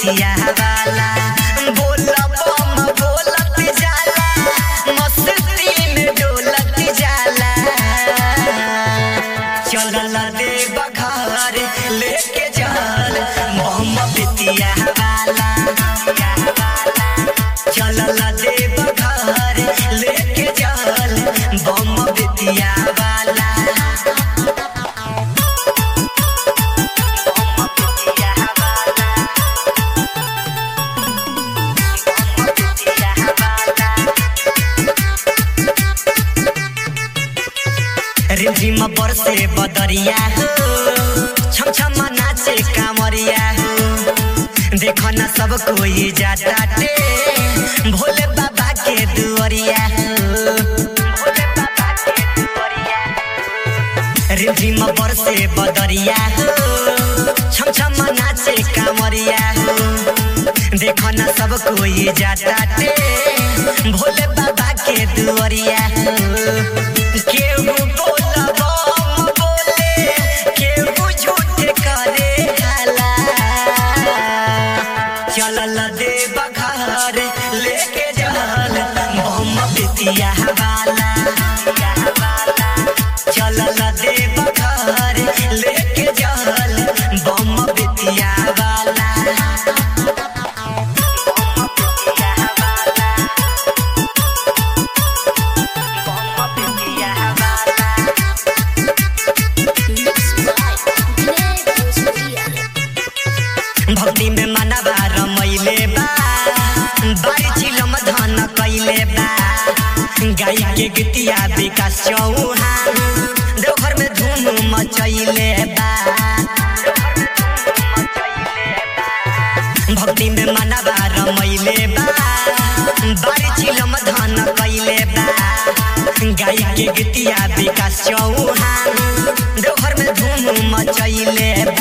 बेतिया वाला बोला बम बोलत जाला मस्ती में डोलत जाला चलल दे बघार लेके जाल मोहम्मद बेतिया वाला चलल दे बघार लेके जाल बम बेतिया वाला रिमझिम बरसे बदरिया हो छम छम नाचे कामरिया हो देखो न सब कोई जाता टे भोले बाबा के दुआरिया हो भोले बाबा के दुआरिया रिमझिम बरसे बदरिया हो छम छम नाचे कामरिया हो देखो न सब कोई जाता टे भोले बाबा के दुआरिया हो केहू बोला बम बोले केहू झूठ करे हाला चलल दे बघार लेके जाल मोहम्मद बेतिया वाला चलल दे बघार लेके जाल बम बेतिया वाला भक्ति में मनवा रमैले बा बारी चिलम धन कैले बा गाय के गीतिया विकास चौहान देवघर में धूम मचैले बा भक्ति में मनवा रमैले बा बारी चिलम धन कैले बा गाय के गीतिया विकास चौहान देवघर में धूम मचैले बा